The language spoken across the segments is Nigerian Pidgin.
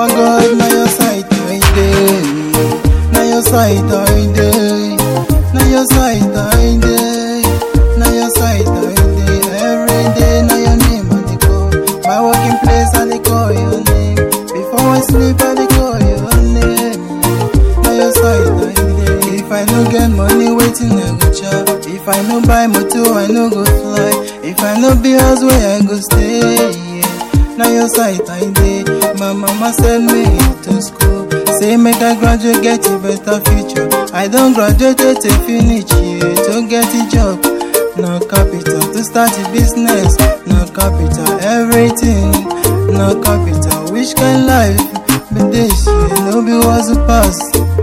Papa God, na your side I dey. Na your side I dey. Na your side I dey. Na your side I dey. Every day na your name I dey call. My working place I dey call your name. Before I sleep I dey call your name. Na your side I dey. If I no get money, waiting I go chop. If I no buy motor, I no go fly. If I no be house where I go stay. Yeah. Na your side I dey. My mama send me to school. Say make I graduate, get a better future. I don graduate to finish, yeah. To get a job, no capital. To start a business, no capital. Everything, no capital. Which kind life be this? Yeah. No be was a pass.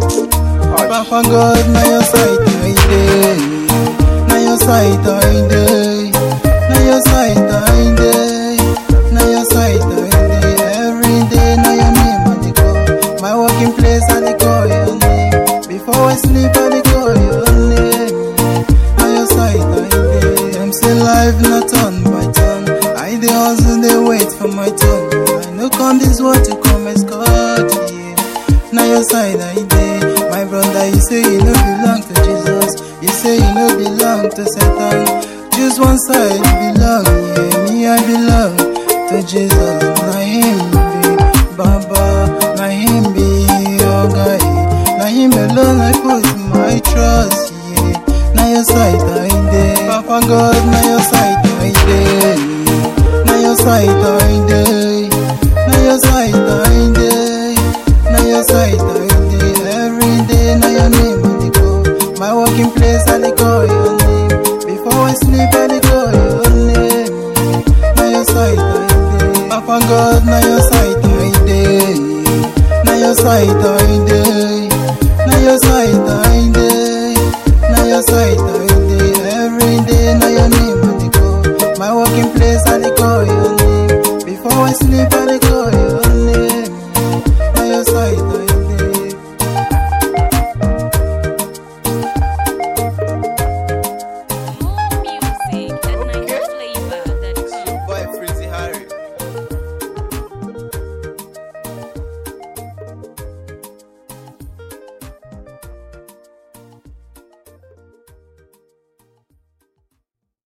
Papa God, na your side I dey. Na your side I dey. Na your side I dey. Na your side I dey. Every day na your name I dey call. My working place I dey call your name. Before I sleep I dey call your name. Na your side I dey. Them say life not turn by turn. I dey hustle dey wait for my turn. I no come this world to come escort. Yeah. Na your side I dey. My brother, you say you no belong to Jesus. You say you no belong to Satan. Choose one side you belong. Yeah, me I belong to Jesus. Na him be Baba. Na him be your guy. Na him alone I put my trust. Yeah, na your side I dey. Papa God, na your side I dey. Na your side I dey. Na your side I dey. Na your side I dey. Every day na your name I dey call. My working place I dey call your name. Before I sleep I dey call your name. Na your side I dey. Papa God, na your side I dey. Na your side I